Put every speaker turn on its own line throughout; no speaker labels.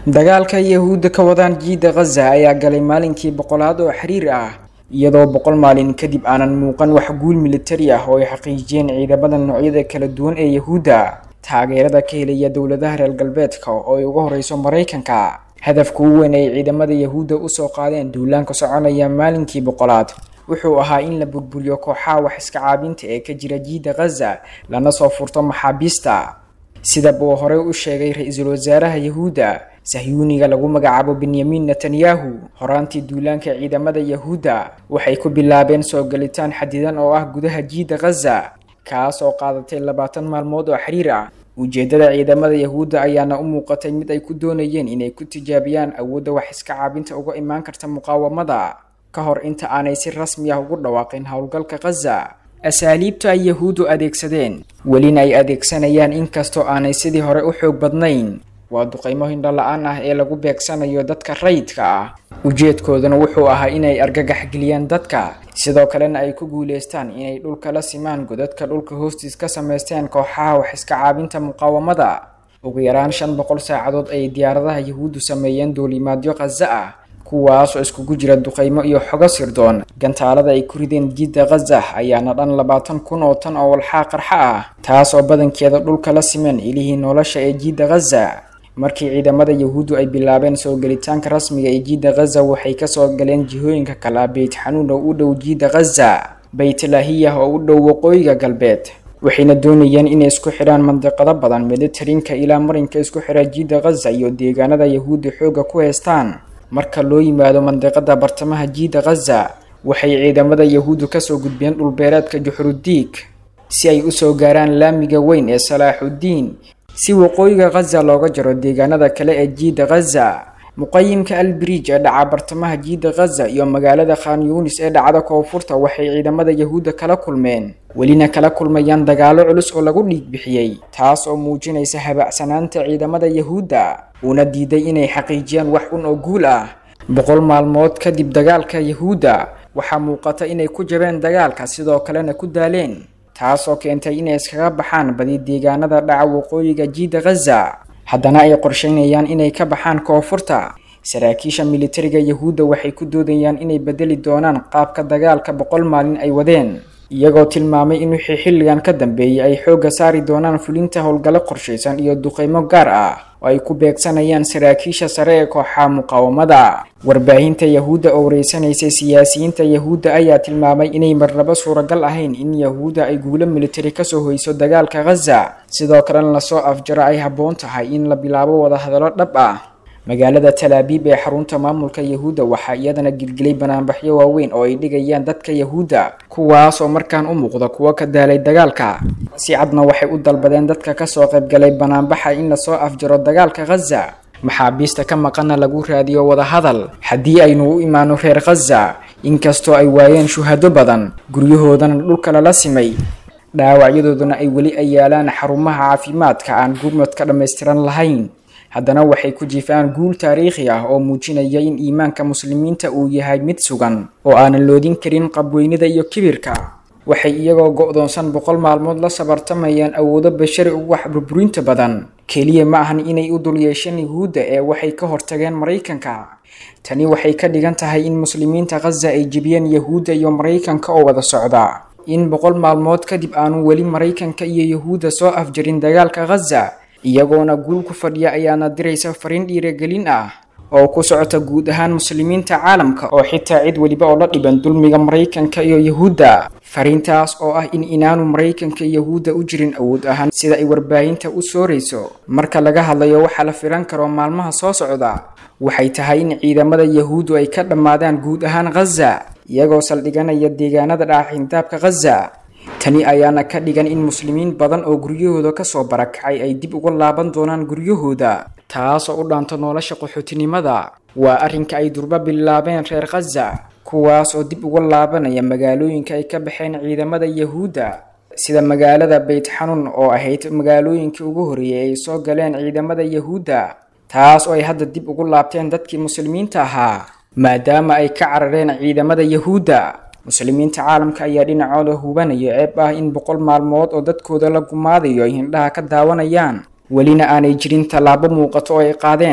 dagaalka yahuudda ka wadaan jiidda khaza ayaa galay maalinkii boqolaad oo xiriir ah iyadoo boqol maalin kadib aanan muuqan wax guul militari ah oo ay xaqiijiyeen ciidamada noocyada kala duwan ee yahuudda taageerada ka helaya dowladaha reer galbeedka oo ay uga horeyso maraykanka hadafka u weyn ay ciidamada yahuudda usoo qaadeen duulaanka soconaya maalinkii boqolaad wuxuu ahaa in la burburiyo kooxaha wax iska caabinta ee ka jira jiidda khaza lana soo furto maxaabiista sidaba uu horey u sheegay ra-iisul wasaaraha yahuudda sahyuuniga lagu magacaabo benyamin netanyahu horaantii duulaanka ciidamada yahuudda waxay ku bilaabeen soo galitaan xadidan oo ah gudaha jiidda khaza kaas oo qaadatay labaatan maalmood oo xiriir ah ujeedada ciidamada yahuudda ayaana u muuqatay mid ay ku doonayeen inay ku tijaabiyaan awoodda wax iska caabinta uga imaan karta muqaawamada ka hor inta aanay si rasmi ah ugu dhawaaqin howlgalka khaza asaaliibta ay yahuuddu adeegsadeen welina ay adeegsanayaan inkastoo aanay sidii hore u xoog badnayn waa duqaymo hindho la-aan ah ee lagu beegsanayo dadka rayidka ah ujeedkooduna wuxuu ahaa inay argagax geliyaan dadka sidoo kalena ay ku guuleystaan inay dhulka la simaan godadka dhulka hoostiis ka samaysteen kooxaha wax iska caabinta muqaawamada ugu yaraan shan boqol saacadood ayay diyaaradaha yahuuddu sameeyeen duulimaadyo khaza ah kuwaas oo iskugu jira duqaymo iyo xogo sirdoon gantaalada ay ku rideen jiidda khaza ayaana dhan labaatan kun oo tan oo walxaa qarxa ah taas oo badankeeda dhulka la simeen ilihii nolosha ee jiidda khaza markii ciidamada yahuuddu ay bilaabeen soo gelitaanka rasmiga ee jiidda khaza waxay kasoo galeen jihooyinka kala beyt xanuun oo u dhow jiidda khaza baytlaahiyah oo u dhow waqooyiga galbeed waxayna doonayeen inay isku xidhaan mandiqado badan meditarinka ilaa marinka isku xidha jiidda khaza iyo deegaanada yahuudda xoogga ku heystaan marka loo yimaado mandiqada bartamaha jiidda khaza waxay ciidamada yahuuddu kasoo gudbeen dhulbeereedka juxrudiig si ay usoo gaaraan laamiga weyn ee salaaxuddiin si waqooyiga khaza looga jaro deegaanada kale ee jiidda khaza muqayimka albriij ee dhaca bartamaha jiidda khaza iyo magaalada khan yuunis ee dhacda koonfurta waxay ciidamada yahuudda kala kulmeen welina kala kulmayaan dagaalo culus oo lagu dhiig bixiyey taas oo muujinaysa habacsanaanta ciidamada yahuudda uuna diiday inay xaqiijiyaan wax un oo guul ah boqol maalmood kadib dagaalka yahuudda waxaa muuqata inay ku jabeen dagaalka sidoo kalena ku daaleen taas oo keentay inay iskaga baxaan badi deegaanada dhaca waqooyiga jiidda khaza haddana ay qorsheynayaan inay ka baxaan koonfurta saraakiisha militariga yahuudda waxay ku doodayaan inay bedeli doonaan qaabka dagaalka boqol maalin ay wadeen iyagoo tilmaamay in wixii xilligan ka dambeeyay ay xoogga saari doonaan fulinta howlgallo qorshaysan iyo duqaymo gaar ah oo ay ku beegsanayaan saraakiisha sare ee kooxaha muqaawamada warbaahinta yahuudda oo wareysanaysay siyaasiyiinta yahuudda ayaa tilmaamay inay marnaba suuragal ahayn in yahuudda ay guulo militari kasoo hoyso dagaalka khaza sidoo kalena lasoo afjaro ay habboon tahay in la bilaabo wadahadallo dhab ah magaalada talaabiib ee xarunta maamulka yahuudda waxaa iyadana gilgilay banaanbaxyo waaweyn oo ay dhigayaan dadka yahuudda kuwaas oo markaan u muuqda kuwo ka daalay dagaalka si cadna waxay u dalbadeen dadka kasoo qaybgalay banaanbaxa in lasoo afjaro dagaalka khaza maxaabiista ka maqana lagu raadiyo wadahadal haddii aynu u imaano reer khaza inkastoo ay waayeen shuhado badan guryahoodana dhulka lala simay dhaawacyadooduna ay weli ay yaalaan xarumaha caafimaadka aan gurmad ka dhammaystiran lahayn haddana waxay ku jifaan guul taariikhi ah oo muujinaya in iimaanka muslimiinta uu yahay mid sugan oo aanan loodin karin qabweynida iyo kibirka waxay iyagoo go-doonsan boqol maalmood la sabartamayaan awoodo bashari ugu wax burburinta badan keliya ma ahan inay u dul yeesheen yahuudda ee waxay ka hortageen maraykanka tani waxay ka dhigan tahay in muslimiinta khaza ay jebiyeen yahuudda iyo maraykanka oo wada socda in boqol maalmood kadib aanu weli maraykanka iyo yahuudda soo afjarin dagaalka khaza iyagoona guul ku fadhiya ayaana diraysa fariin dhiiragelin ah oo ku socota guud ahaan muslimiinta caalamka oo xitaa cid weliba oo la dhiban dulmiga maraykanka iyo yahuudda fariintaas oo ah in inaanu maraykanka iyo yahuudda u jirin awood ahaan sida ay warbaahinta u soorayso marka laga hadlayo waxaa la filan karo maalmaha soo socda waxay tahay in ciidamada yahuuddu ay ka dhammaadaan guud ahaan khaza iyagoo saldhiganaya deegaanada dhaaxintaabka khaza tani ayaana ka dhigan in muslimiin badan oo guryahooda kasoo barakacay ay dib uga laaban doonaan guryahooda taas oo u dhaanto nolosha qaxootinimada waa arrinka ay durba bilaabeen reer khaza kuwaas oo dib uga laabanaya magaalooyinka ay ka baxeen ciidamada yahuudda sida magaalada beyt xanuun oo ahayd magaalooyinkii ugu horreeyay ay soo galeen ciidamada yahuudda taas oo ay hadda dib ugu laabteen dadkii muslimiinta ahaa maadaama ay ka carareen ciidamada yahuudda muslimiinta caalamka ayaa dhinacooda hubanaya ceeb ah in boqol maalmood oo dadkooda la gumaadayo ay hindhaha ka daawanayaan welina aanay jirin tallaabo muuqato oo ay qaadeen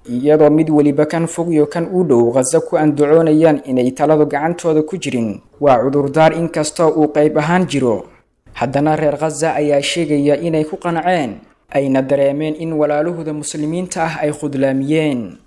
iyadoo mid weliba kan fog iyo kan u dhow khaza ku andacoonayaan inay taladu gacantooda ku jirin waa cudurdaar inkastoo uu qayb ahaan jiro haddana reer khaza ayaa sheegaya inay ku qanceen ayna dareemeen in walaalahooda muslimiinta ah ay khudlaamiyeen